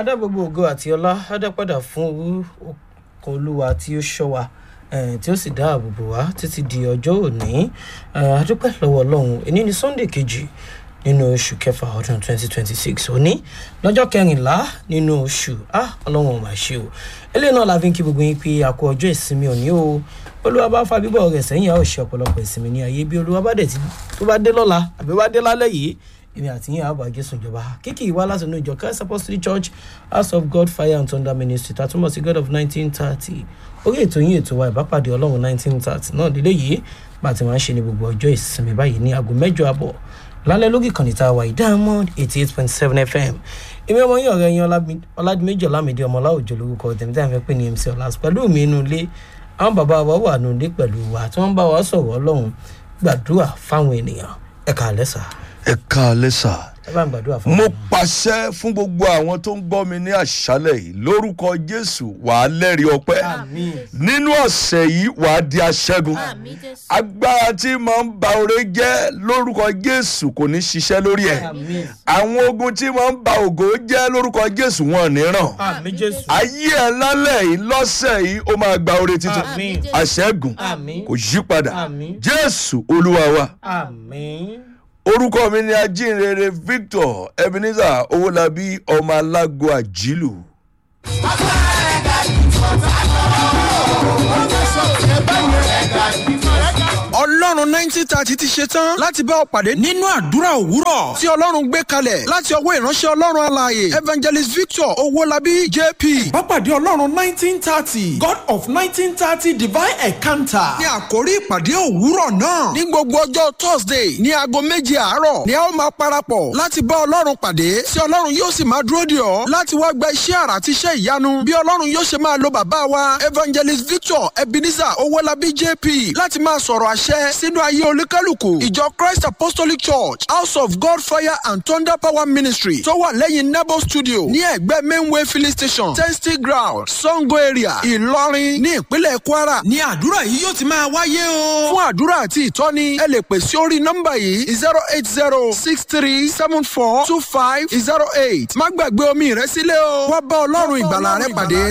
adá gbogbo ògo àti ọlá adápadà fún ọkọ̀ olúwa tí ó ṣọ́ wa eh, tí ó sì dáàbò bò wá títí di ọjọ́ òní Eh, adúpẹ́ lọ́wọ́ ọlọ́run èní ni sunday kejì nínú oṣù kẹfà ọdún 2026 òní lọ́jọ́ kẹrìnlá nínú oṣù ah ọlọ́run ò máa ṣe o eléyìí náà la fi ń kí gbogbo yín pé àkó ọjọ́ ìsinmi òní o olúwa bá fa bíbọ̀ rẹ̀ sẹ́yìn a ó ṣe ọ̀pọ̀lọpọ̀ ìsinmi ní ayé bí olúwa bá dẹ̀ ti tó bá dé lọ́la àbí wá dé lálẹ́ yìí èmi àti yín àbá jésù ìjọba kíkì ìwá láti inú ìjọ christ apostolic church house of god fire and thunder ministry tàtúmọ̀ sí god of nineteen thirty orí ètò yín ètò wa ìbápàdé ọlọ́run nineteen thirty náà délé yìí bá a ti máa ń ṣe ní gbogbo ọjọ́ ìsinmi báyìí ní aago mẹ́jọ àbọ̀ lálẹ́ lórí ìkànnì tá a wà diamond eighty eight point seven fm èmi ọmọ yín ọ̀rẹ́ yín ọládìméjì ọlámídé ọmọ ọláòjò lórúkọ tèmi tí a fẹ́ pè ní mc ọlá pẹ̀lú mi inú ilé àwọn bàbá wa wà nù ilé pẹ̀lú wa tí wọ́n bá wa sọ̀rọ̀ ọlọ́run gbàdúrà fáwọn ènìyàn ẹ̀ka àlẹ́ sà ẹ káalẹ́ sà. ẹ bá ń gbàdúrà fáwọn mo ènìyàn. pàṣẹ fún gbogbo àwọn tó ń gbọ́ mi ní àṣálẹ̀ yìí lórúkọ jésù wàá lẹ́rìí ọpẹ́ àmín nínú ọ̀sẹ̀ yìí wàá di aṣẹ́gun Àmín Jésù. agbára tí máa ń ba oore jẹ́ lórúkọ jésù kò ní ṣiṣẹ́ lórí ẹ̀ àmín àwọn ogun tí máa ń ba ògo jẹ́ lórúkọ jésù wọn ò ní ràn àmín jésù ayé ẹ lálẹ́ yìí lọ́sẹ̀ yìí ó máa gba oore tuntun àmín àṣẹ́gun àmín kò yí padà àmín jésù olúwa wa àmín orúkọ mi ni ajínrere victor ebenezer owólabí ọmọ alágo àjílù. ọlọ́run nineteen thirty ti ṣe tán láti bá ọ pàdé nínú àdúrà òwúrọ̀ tí ọlọ́run gbé kalẹ̀ láti ọwọ́ ìránṣẹ́ ọlọ́run alààyè evangelist victor owólabí jp. Bápàdé Ọlọ́run nineteen thirty God of nineteen thirty divine encounter. ní àkórí ìpàdé òwúrọ̀ náà ní gbogbo ọjọ́ thursday ní aago méje àárọ̀ ni a ó máa parapọ̀ láti bá ọlọ́run pàdé tí ọlọ́run yóò sì máa dúró dè ọ́ láti wá gba iṣẹ́ àrà àti iṣẹ́ ìyanu bí ọlọ́run yóò ṣe máa lo bàbá wa evangelist victor ebenezer owólabí jp láti máa sọ̀rọ̀ àṣẹ sínú ayé olúkálùkù ìjọ christ apostolic church house of god fire and thunder power ministry tó wà lẹ́yìn nebo studio ní ẹ̀gbẹ́ mainway filling station testing ground sango area ìlọrin ní ìpínlẹ̀ kwara ní àdúrà yìí yóò ti máa wáyé o. fún àdúrà àti ìtọ́ni ẹ lè pè sí orí nọ́mbà yìí zero eight zero six three seven four two five zero eight má gbàgbé omi rẹ sílẹ̀ o wá bá ọlọ́run ìgbàlà rẹ pàdé.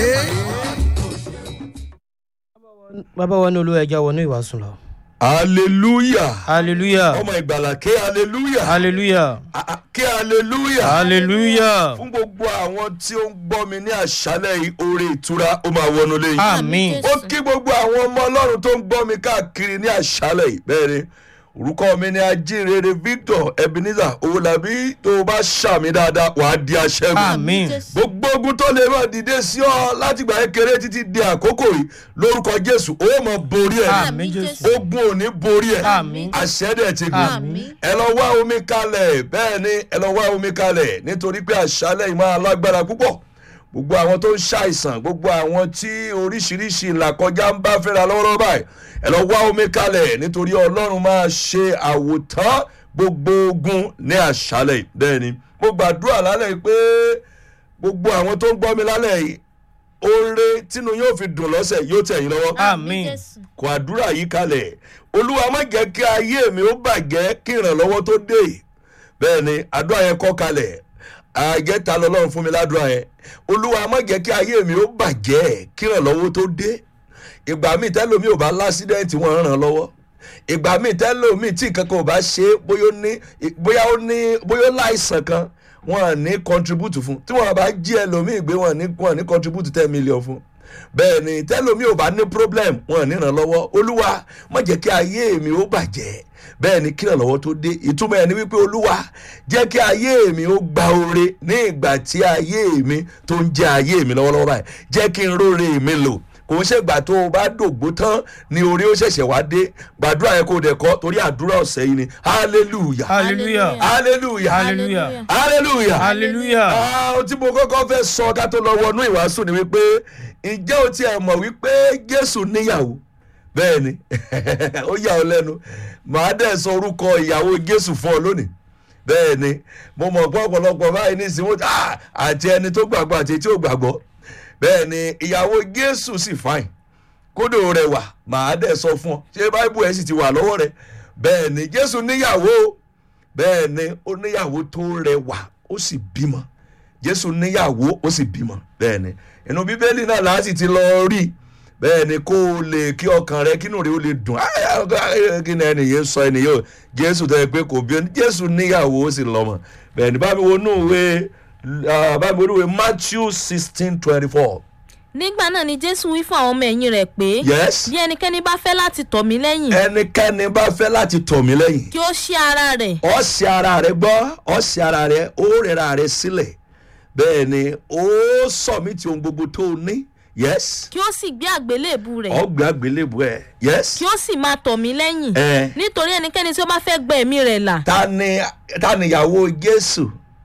bàbá wa ní olúwa ẹja wọnú ìwàsùn lọ hallelujah hallelujah ọmọ ìgbàlà ké hallelujah hallelujah Ah, ah, ké hallelujah hallelujah fún gbogbo àwọn tí ó ń gbọ́ mi ní àṣálẹ̀ yìí oore ìtura ó máa wọnú lẹ́yìn. àmín ó kí gbogbo àwọn ọmọ ọlọ́run tó ń gbọ́ mi káàkiri ní àṣálẹ̀ yìí bẹ́ẹ̀ ni orúkọ mi ni ajínrere victor ebenezer owólabí tó o bá ṣàmì dáadáa wàá di aṣẹ́gun àmín Jésù. gbogbo ogun tó lè máa dìde sí ọ láti gbà kékeré títí di àkókò yìí lórúkọ jésù ó mọ borí ẹ àmín jésù ogun ò ní borí ẹ Àmín. àṣẹdẹ ti gùn Àmín. ẹ lọ wá omi kalẹ̀ bẹ́ẹ̀ ni ẹ lọ wá omi kalẹ̀ nítorí pé àṣálẹ̀ yìí máa lágbára púpọ̀ gbogbo àwọn tó ń ṣàìsàn gbogbo àwọn tí oríṣiríṣi ìlàkọjá ń bá fẹ́ra lọ́wọ́lọ́wọ́ báyìí ẹ lọ wá omi kalẹ̀ nítorí ọlọ́run máa ṣe àwòtán gbogbo ogun ní àṣálẹ̀ yìí bẹ́ẹ̀ ni mo gbàdúrà lálẹ́ yìí pé gbogbo àwọn tó ń gbọ́ mi lálẹ́ yìí oore tínú yóò fi dùn lọ́sẹ̀ yóò tẹ̀ yín lọ́wọ́ àmín Jésù. kọ àdúrà yìí kalẹ̀ olúwa má jẹ́ kí ayé mi ó bàjẹ́ kí ìrànlọ́wọ́ tó dé bẹ́ẹ̀ ni àdúrà yẹn kọ́ kalẹ̀ àjẹta lọ́lọ́run fún mi ládùúrà yẹn olúwa má jẹ́ kí ayé mi ó bàjẹ́ kí ìrànlọ́wọ́ tó dé ìgbà míì tẹ́lómi ò bá lásídẹ́ǹtì wọn ràn án lọ́wọ́ ìgbà míì tẹ́lómi tí nǹkan kan ò bá ṣe é, bóyá ó ní bóyá ó ní bóyá ó láìsàn kan wọn à ní contribute fún tí wọn bá jí ẹlòmíì gbé wọn à ní wọn à ní contribute ten million fún bẹ́ẹ̀ ni tẹ́lómi ò bá ní problem wọn ò ní ràn lọ́wọ́ olúwa má jẹ́ kí ayé mi ó bàjẹ́ bẹ́ẹ̀ ni kí ìrànlọ́wọ́ tó dé ìtumọ̀ ẹ̀ ni wípé olúwa jẹ́ kí ayé mi ó gba oore ní ìgbà tí ayé mi tó ń jẹ́ ayé mi lọ́wọ́lọ́wọ́ báyìí jẹ́ kí n róore mi lò kò ń ṣègbà tó o bá dògbó tán ni orí ó ṣẹ̀ṣẹ̀ wá dé gbàdúrà yẹn kó o dẹ̀ kọ́ torí àdúrà ọ̀sẹ̀ yìí ni hallelujah hallelujah hallelujah hallelujah hallelujah hallelujah Ah, ohun tí mo kọ́kọ́ fẹ́ sọ ká tó lọ wọnú ìwàásù ni wípé ǹjẹ́ o tiẹ̀ mọ̀ wípé jésù níyàwó bẹ́ẹ̀ ni ó yà ọ́ lẹ́nu màá dẹ̀ sọ orúkọ ìyàwó jésù fún ọ lónìí bẹ́ẹ̀ ni mo mọ̀ pé ọ̀pọ̀lọpọ̀ báyìí ní ìsìn wọn ah, àti ẹni tó gbàgbọ́ àti etí ò gbàgbọ́ bẹ́ẹ̀ ni ìyàwó jésù sì fáìn kódò rẹwà màá dẹ̀ sọ fún ọ ṣé báíbù ẹ̀ sì ti wà lọ́wọ́ rẹ bẹ́ẹ̀ ni jésù níyàwó bẹ́ẹ̀ ni ó níyàwó tó rẹwà ó sì bímọ jésù níyàwó ó sì bímọ bẹ́ẹ̀ ni inú bíbélì náà láti ti lọ rí bẹ́ẹ̀ ni kó o lè kí ọkàn rẹ kínú rẹ ó lè dùn áyà kí ni ẹnìyẹn sọ ẹnìyẹn o jésù tẹ́ ẹ pé kò bí jésù níyàwó ó sì lọ́mọ bẹ́ẹ̀ ni bámi wo nù wé bámi wo nù wé matthew sixteen twenty four nígbà náà ni jésù wí fún àwọn ọmọ ẹ̀yìn rẹ̀ pé yes bí ẹnikẹ́ni bá fẹ́ láti tọ̀ mí lẹ́yìn ẹnikẹ́ni bá fẹ́ láti tọ̀ mí lẹ́yìn kí ó ṣí ara rẹ̀ ọ̀sẹ̀ ara rẹ gbọ́ ọ̀sẹ̀ ara rẹ ó rẹra rẹ sílẹ̀ bẹ́ẹ̀ ni ó sọ̀mìtì ohun gbogbo tó o ní yes kí ó sì gbé àgbélébù rẹ̀ ọgbẹ́ àgbélébù ẹ̀ yes kí ó sì máa tọ̀ mí lẹ́yìn ẹ̀ nítorí ẹnikẹ́ni tí ó bá fẹ́ gbẹ ẹ̀mí rẹ̀ là ta ni ta ni ìyàwó jésù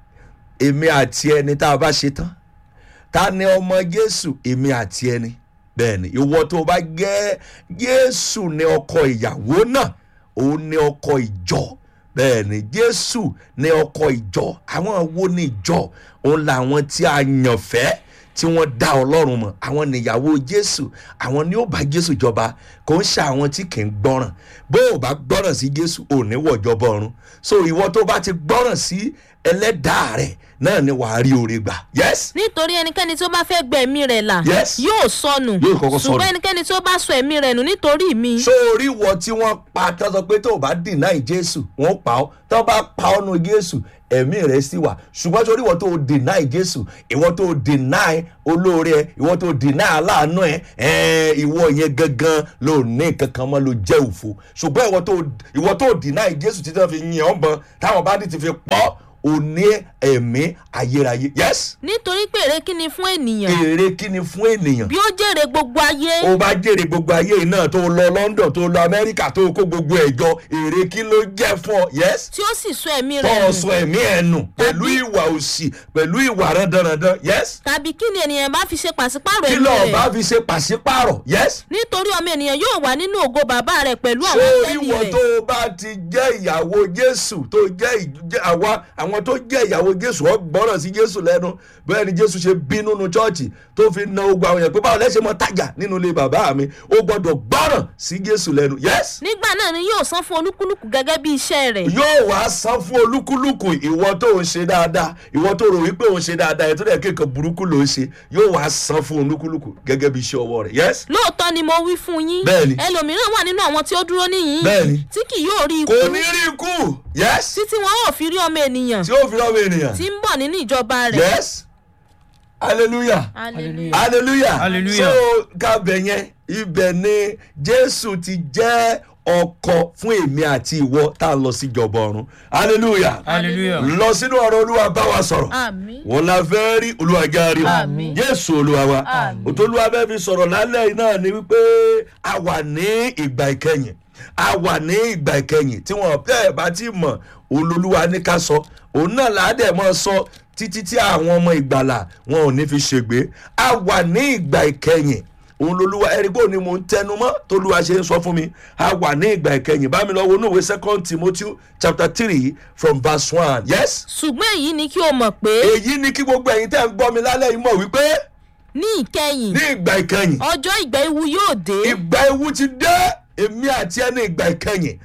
èmi àti ẹni tá a bá ṣe tán ta ni ọmọ jésù èmi àti ẹni bẹ́ẹ̀ ni ìwọ tó o bá gẹ́ jésù ní ọkọ ìyàwó náà òun ní ọkọ ìjọ bẹ́ẹ̀ ni jésù ní ọkọ ìjọ àwọn wo ní ìjọ òun làwọn tí a yàn fẹ́ tí wọ́n dá ọlọ́run mọ̀ àwọn níyàwó jésù àwọn ni ó bá jésù jọba kò ń ṣe àwọn tí kì í gbọ́ràn bó o bá gbọ́ràn sí jésù ò ní wọ̀jọba ọ̀run so ìwọ tó bá ti gbọ́ràn sí ẹlẹ́dàá rẹ̀ náà ni wàá rí oore gbà yes nítorí ẹnikẹ́ni tí ó bá fẹ́ gbẹ ẹ̀mí rẹ̀ là Yes. yóò sọnù Yóò kọ́kọ́ sọnù. ṣùgbọ́n ẹnikẹ́ni tí ó bá sọ ẹ̀mí rẹ̀ nù nítorí mi sórí wọ tí wọ́n pa tó sọ pé tó o bá deny jésù wọ́n pa ọ́ tó bá pa ọ́ nu jésù ẹ̀mí rẹ̀ sì wà ṣùgbọ́n sórí ìwọ tó o deny jésù ìwọ tó o deny olóore ẹ ìwọ tó o deny aláàánú ẹ ẹ̀ẹ́n ìwọ yẹn gangan ló ní kankan mọ́ ló jẹ́ òfo ṣùgbọ́n ìwọ tó o ìwọ tó o deny jésù títí wọ́n fi yin ọ́ bọ́n táwọn bá dì ti fi pọ́ ò ní ẹ̀mí ayérayé yes nítorí pé èrè kí ni fún ènìyàn èrè kí ni fún ènìyàn bí ó jèrè gbogbo ayé ó bá jèrè gbogbo ayé yìí náà tó lọ london tó lọ amẹ́ríkà tó kó gbogbo ẹ̀ jọ èrè kí ló jẹ́ fún ọ yes tí ó sì sọ ẹ̀mí tó rẹ̀ o nù sọ ẹ̀mí ẹ̀ nù pẹ̀lú ìwà òsì pẹ̀lú ìwà randanrandan yes tàbí kí ni ènìyàn bá fi ṣe pàṣípàrọ̀ kí ẹ̀mí lọ́ọ̀ bá rẹ̀ fi ṣe pàṣípàrọ̀ yes nítorí ọmọ ènìyàn yóò wà nínú ògo bàbá rẹ̀ pẹ̀lú àwọn ṣé tẹ́lì ìwọ rẹ̀ tó o bá ti jẹ́ ìyàwó jésù tó jẹ́ ìj- àwa àwọn tó jẹ́ ìyàwó jésù ọ gbọ́ràn sí jésù lẹ́nu bẹ́ẹ̀ ni jésù ṣe bínú nu chọ́ọ̀chì tó fi na ogun àwọn èèyàn pé báwo lẹ́sẹ̀ mọ́ tajà nínú ilé bàbá mi ó gbọ́dọ̀ gbọ́ràn sí jésù lẹ́nu yes nígbà náà ni yóò san fún olúkúlùkù gẹ́gẹ́ bí iṣẹ́ rẹ̀ yóò wá san fún olúkúlùkù ìwọ tó ń ṣe dáadáa ìwọ tó rò wípé òun ṣe dáadáa ètò ìdẹ́kẹ́ kan burúkú ló ń ṣe yóò wá san fún olúkúlùkù gẹ́gẹ́ bí iṣẹ́ ọwọ́ rẹ̀ yes lóòótọ́ ni mo wí fún yín Bẹ́ẹ̀ni. ẹlòmíràn wà nínú àwọn tí ó dúró níyìn Bẹ́ẹ̀ni. tí kì yóò rí ikú kò ní rí ikú yes títí wọn ò fi rí ọmọ ènìyàn tí ó fi lọ́wọ́ ènìyàn tí ń bọ̀ nínú ìjọba rẹ̀ yes hallelujah Hallelujah. hallelujah Hallelujah. so kábẹ̀ yẹn ibẹ̀ ni jésù ti jẹ́ ọkọ fún èmi àti ìwọ tá a lọ sí ìjọba ọ̀run hallelujah hallelujah lọ sínú ọ̀rọ̀ olúwa bá wa sọ̀rọ̀ àmín wọn la fẹ́ rí olùwàjáre o Àmín. jésù olúwa wa Àmín. òtólúwa fẹ́ fi sọ̀rọ̀ lálẹ́ yìí náà ni wípé a wà ní ìgbà ìkẹyìn a wà ní ìgbà ìkẹyìn tí wọn bẹ́ẹ̀ bá ti mọ̀ olólùwà ní ká sọ òun náà làádẹ́ mọ́ sọ títí tí àwọn ọmọ ìgbàlà wọn ò ní fi ṣègbè a wà ní ìgbà ìkẹyìn òun lolúwa ẹ̀rígbó ni mò ń tẹnu mọ́ tolúwa ṣe ń sọ fún mi a wà ní ìgbà ìkẹyìn bá mi lọ wo núwèé second timothy chapter three from verse one yes ṣùgbọ́n èyí ni kí o mọ̀ pé èyí ni kí gbogbo ẹ̀yin tẹ́ ń gbọ́ mi lálẹ́ yìí mọ̀ wípé ní ìkẹyìn ní ìgbà ìkẹyìn ọjọ́ ìgbà ewu yóò dé ìgbà ewu ti dé èmi àti ẹ ní ìgbà ìkẹyìn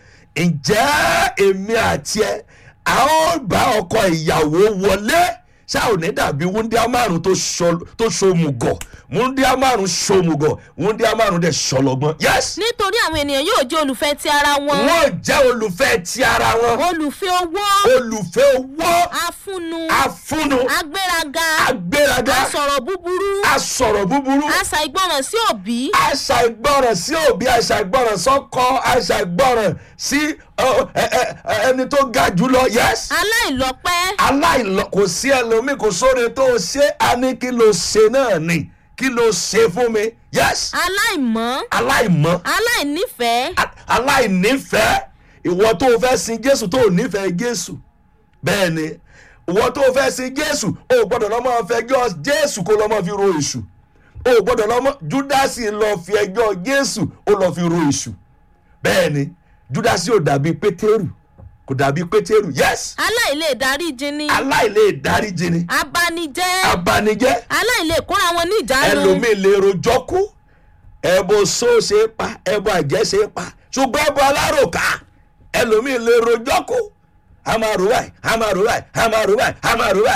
ǹjẹ́ èmi àti ẹ a ó bá ọkọ ìyàwó wọlé ṣá ò ní dàbí wúndíá márùn tó ṣo- tó ṣomùgọ̀ wúndíá márùn ṣomùgọ̀ wúndíá márùn dẹ̀ ṣọlọgbọ́n yes nítorí àwọn ènìyàn yóò jẹ́ olùfẹ́ ti ara wọn wọ́n jẹ́ olùfẹ́ ti ara wọn olùfẹ́ owó olùfẹ́ owó afúnnu afúnnu agbéraga agbéraga asọ̀rọ̀ búburú asọ̀rọ̀ búburú àṣà ìgbọràn sí òbí àṣà ìgbọràn sí òbí àṣà ìgbọràn sọkọ àṣà ìgbọràn sí ọ, ẹ- ẹ- ẹ- ẹni tó ga jùlọ yes aláìlọ́pẹ́ aláìlọ kò sí ẹlòmíì kò sóore tó o ṣe á ní kí ló ṣe náà ni kí ló ṣe fún mi yes aláìmọ́ aláìmọ́ aláìnífẹ̀ẹ́ a- aláìnífẹ̀ẹ́ ìwọ tó o fẹ́ sin jésù tó o nífẹ̀ẹ́ jésù bẹ́ẹ̀ ni ìwọ tó o fẹ́ sin jésù o ò gbọ́dọ̀ lọ́mọ fẹjọ́ jésù kó lọ́mọ fi ro èṣù o ò gbọ́dọ̀ lọ́mọ júdásì lọ fi ẹjọ́ jésù ó lọ fi ro èṣù bẹ́ẹ̀ ni júdásì ò dàbí pétérù kò dàbí pétérù yes aláìlè dáríjì ni aláìlè dáríjì ni abanijẹ́ abanijẹ́ aláìlè kóra wọn ní ìjánu ẹlòmíì lè rojọ́ kú ẹbọ só ṣe é pa ẹbọ àjẹ́ ṣe é pa ṣùgbọ́n ẹbọ aláròká ẹlòmíì lè rojọ́ kú a máa rò báyìí a máa rò báyìí a máa rò báyìí a máa rò báyìí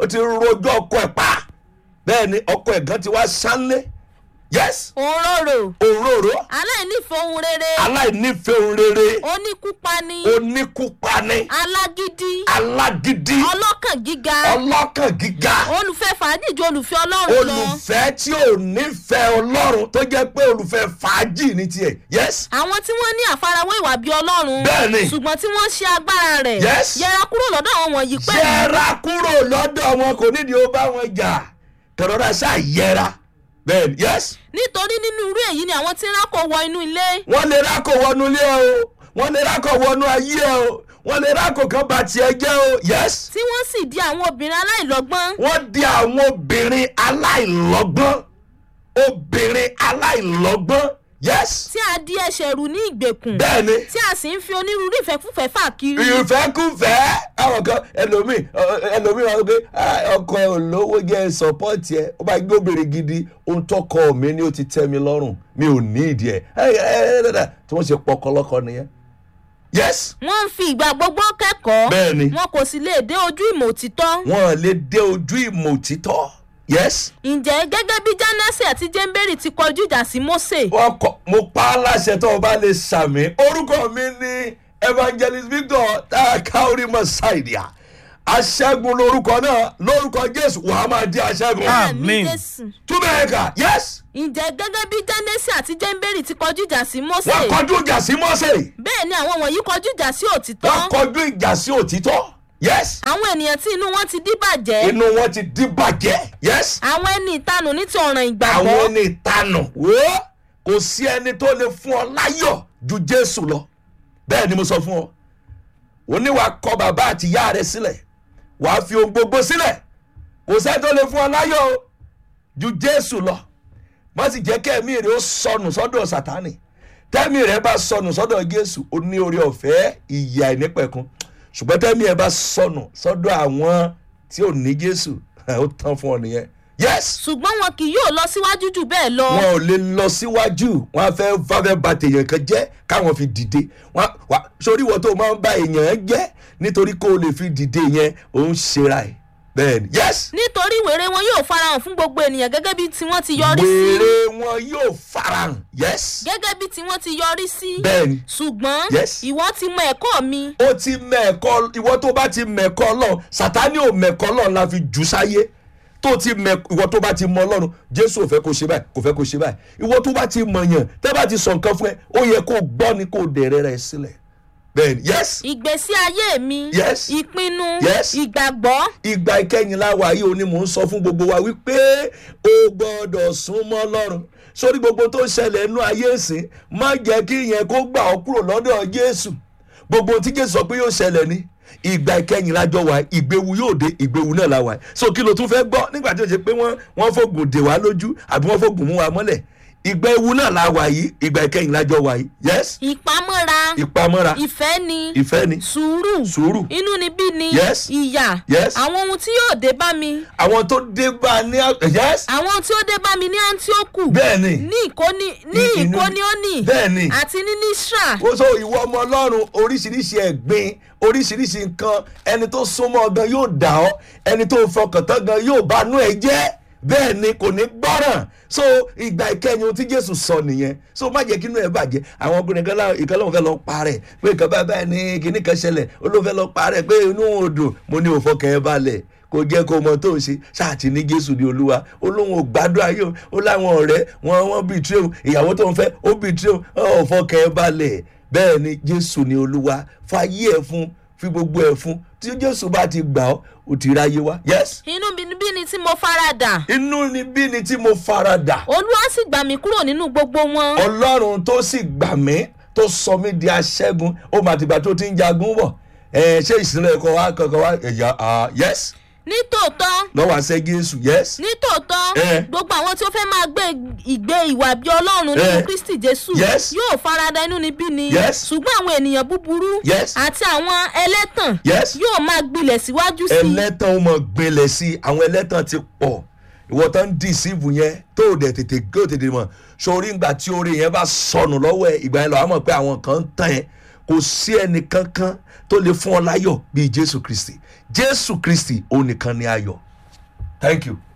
ó ti rojọ́ ọkọ ẹ̀ pa bẹ́ẹ̀ ni ọkọ ẹ̀ gan ti wá sánlé yes òróró òróró aláìnífẹ̀ẹ́ ohun rere aláìnífẹ̀ẹ́ ohun rere oníkúpani oníkúpani alágídí alágídí ọlọ́kàn gíga ọlọ́kàn gíga olùfẹ́ fàájì ju olùfẹ́ ọlọ́run lọ olùfẹ́ tí ò nífẹ̀ẹ́ ọlọ́run tó jẹ́ pé olùfẹ́ fàájì ní tiẹ̀ yes àwọn tí wọ́n ní àfarawé ìwà bíi ọlọ́run Bẹ́ẹ̀ni. ṣùgbọ́n tí wọ́n ṣe agbára rẹ̀ Yes. yẹra kúrò lọ́dọ̀ àwọn wọ̀nyí pẹ̀lú yẹra kúrò lọ́dọ̀ wọn kò nídìí ó bá wọn jà kẹrọra ṣáà yẹra bẹ́ẹ̀ ni yes nítorí nínú irú èyí ni àwọn tí ń rákò wọ inú ilé wọ́n lè rákò wọnú ilé ẹ o wọ́n lè rákò wọnú ayé ẹ o wọ́n lè rákò kan bá tiẹ̀ jẹ́ o yes tí wọ́n sì di àwọn obìnrin aláìlọ́gbọ́n wọ́n di àwọn obìnrin aláìlọ́gbọ́n obìnrin aláìlọ́gbọ́n yes tí a di ẹsẹ̀ rù ní ìgbèkùn bẹ́ẹ̀ ni tí a sì ń fi onírúurú ìfẹ́kúfẹ́ fà kiri ìfẹ́kùfẹ́ àwọn kan ẹlòmíì ọ- ẹlòmíì wọn gbé "Ah, ọkọ ẹ ò lówó jẹ́ sọ́pọ́ọ̀tì ẹ ó bá gbé obìnrin gidi ohun tọkọ mi ni ó ti tẹ́ mi lọ́rùn mi ò ní ìdí ẹ̀ ẹ ẹ ẹ ẹ tí wọ́n ṣe pọkọlọ́kọ nìyẹn yes wọ́n ń fi ìgbà gbogbo kẹ́kọ̀ọ́ Bẹ́ẹ̀ni. wọn kò sì lè dé ojú ìmọ̀ òtítọ́ wọn lè dé ojú ìmọ̀ òtítọ́ yes ǹjẹ́ gẹ́gẹ́ bí jánásì àti jẹ́ńbẹ́rì ti kọjú ìjà sí mósè wọn kọ mo pa á láṣẹ tó o bá lè sàmì orúkọ mi ní evangelist victor takaori masaidia aṣẹ́gun lórúkọ náà lórúkọ jésù wàá máa di aṣẹ́gun Àmín. Jésù. túbẹ̀ ẹ̀ka yes ǹjẹ́ gẹ́gẹ́ bí jánásì àti jẹ́ńbẹ́rì ti kọjú ìjà sí mósè wọ́n kọjú ìjà sí mọ́sẹ̀ bẹ́ẹ̀ ni àwọn wọ̀nyí kọjú ìjà sí òtítọ́ wọ́n kọjú ìjà sí òtítọ́ yes àwọn ènìyàn tí inú wọn ti díbàjẹ́ inú wọn ti dín bàjẹ́ yes àwọn ẹni ìtanù ní ti ọ̀ràn àwọn ìgbàgbọ́ ẹni ìtanù wò ó kò sí ẹni tó lè fún ọ láyọ̀ ju jésù lọ bẹ́ẹ̀ ni mo sọ fún ọ oníwà kọ bàbá àti ìyá rẹ sílẹ̀ wàá fi ohun gbogbo sílẹ̀ kò sẹ́ni tó lè fún ọ láyọ̀ o ju jésù lọ má sì jẹ́ kẹ́mi rẹ ó sọnù sọ́dọ̀ sátánì tẹ́mi rẹ bá sọnù sọ́dọ̀ jésù ó ní orí ọ̀fẹ́ ìyà ìnípẹ̀kun ṣùgbọ́n tẹ́mi rẹ bá sọnù sọ́dọ̀ àwọn tí ò ní jésù ó tán fún ọ nìyẹn yes ṣùgbọ́n wọn kì yóò lọ síwájú jù bẹ́ẹ̀ lọ wọn ò lè lọ síwájú wọn á fẹ́ fáfẹ́ ba tèèyàn kan jẹ́ káwọn fi dìde wọn wá sórí ìwọ tó máa ń ba èèyàn jẹ́ nítorí kó o lè fi dìde yẹn òun ṣera ẹ̀ bẹ́ẹ̀ ni yes nítorí wèrè wọn yóò farahàn fún gbogbo ènìyàn gẹ́gẹ́ bí tiwọn ti yọrí sí wèrè wọn yóò farahàn yes gẹ́gẹ́ bí tiwọn ti yọrí sí bẹ́ẹ̀ ni ṣùgbọ́n Yes. ìwọ ti mọ ẹ̀kọ́ mi ó ti mẹ̀kọ́ ìwọ tó bá ti mẹ̀kọ́ ọlọ́run sátani ò mẹ̀kọ́ ọlọ́run la fi jù sáyé tó ti mẹ ìwọ tó bá ti mọ ọlọ́run jésù ò fẹ́ kó ṣe báyìí kò fẹ́ kó ṣe báyìí ìwọ tó bá ti mọ̀ yàn tẹ́ bá ti sọ nǹkan fún ẹ ó yẹ kó gbọ́ ni kó dẹ̀rẹ́ rẹ sílẹ̀ bẹ́ẹ̀ ni yes ìgbésí ayé mi Yes. ìpinnu Yes. ìgbàgbọ́ ìgbà ìkẹyìn láwa yìí ó ní mò ń sọ fún gbogbo wa wípé o gbọ́dọ̀ sún mọ́ ọlọ́run sórí gbogbo tó ń ṣẹlẹ̀ nínú ayé ìsìn má jẹ́ kí ìyẹn kó gbà ọ́ kúrò lọ́dọ̀ jésù gbogbo tí jésù sọ pé yóò ṣẹlẹ̀ ní ìgbà ìkẹyìn lájọ wa ìgbéwu yóò dé ìgbéwu náà láwa so kí ló tún fẹ́ gbọ́ nígbà tí ó ṣe pé wọ́n wọ́n fògùn dè wá lójú àbí wọ́n fògùn mú wa mọ́lẹ̀ ìgbà ewu náà láwa yìí ìgbà ìkẹyìn lájọ wa yìí yes ìpamọ́ra ìpamọ́ra ìfẹ́ ni ìfẹ́ ni sùúrù sùúrù inú ni bí ni Yes. ìyà Yes. àwọn ohun tí yóò dé bá mi àwọn tó dé bá a ní yes àwọn ohun tí ó dé bá mi ní antioku bẹ́ẹ̀ ni ní ìkóni ní Ní inú- ìkóniónì bẹ́ẹ̀ ni. àti ní nisra ó sọ ìwọ ọmọ ọlọ́run oríṣiríṣi ẹ̀gbin oríṣiríṣi nǹkan ẹni tó súnmọ́ ọ gan yóò dà ọ́ ẹni tó fọkàn tán gan yóò bá nú ẹ jẹ́ bẹ́ẹ̀ ni kò ní gbọ́ràn so ìgbà ìkẹyìn ohun tí jésù sọ nìyẹn so má jẹ́ kí inú ẹ bàjẹ́ àwọn ọkùnrin kan láwọn ìkan lóun fẹ́ lọ parẹ́ pé nǹkan báyìí báyìí ní kinní kan ṣẹlẹ̀ ó ló fẹ́ lọ parẹ́ pé inú òun ò dùn mo ní òfọkàn ẹ balẹ̀ kò jẹ́ kó mọ tó ń ṣe ṣáàtì ní jésù ní olúwa ó lóun ò gbádùn ayé o ó láwọn ọ̀rẹ́ wọn wọn bíi tí o ìyàwó tó ń fẹ́ ó bíi tí o ọ̀ fọkàn ẹ balẹ̀ bẹ́ẹ̀ ni jésù ní olúwa fàyè ẹ̀ fún fi gbogbo ẹ̀ fún tí jésù bá ti gbà ọ́ ó ti ráyé wá yes inú bí bí ni tí mo faradà inú ni bí ni tí mo faradà olúwa sì gbà mí kúrò nínú gbogbo wọn ọlọ́run tó sì gbà mí tó sọ mí di aṣẹ́gun ó mà tìgbà tó ti ń jagun bọ̀ ẹ̀ ṣé ìsinmi ẹ̀kọ́ wa kankan wa ẹ̀yà ah, yes nítòótọ́ lọ́wọ́ àṣẹ jésù yes nítòótọ́ Eh. gbogbo àwọn tí ó fẹ́ máa gbé ìgbé ìwà bí ọlọ́run nínú Eh. kristi jésù Yes. yóò farada inú níbí ni Yes. ṣùgbọ́n àwọn ènìyàn búburú Yes. àti àwọn ẹlẹ́tàn Yes. yóò máa gbilẹ̀ síwájú sí i ẹlẹ́tàn ó mọ̀ gbinlẹ̀ sí i àwọn ẹlẹ́tàn ti pọ̀ ìwọ tó ń dìsíìfù yẹn tó o dẹ̀ tètè gé o tètè mọ̀ sórí ìgbà tí orí yẹn bá sọnù lọ́wọ́ ẹ ìgbà yẹn lọ́wọ́ mọ̀ pé àwọn kan ń tàn ẹ́ kò sí ẹnì kankan tó lè fún ọ láyọ̀ bíi jésù kristi jésù kristi òun nìkan ni ayọ̀ thank you.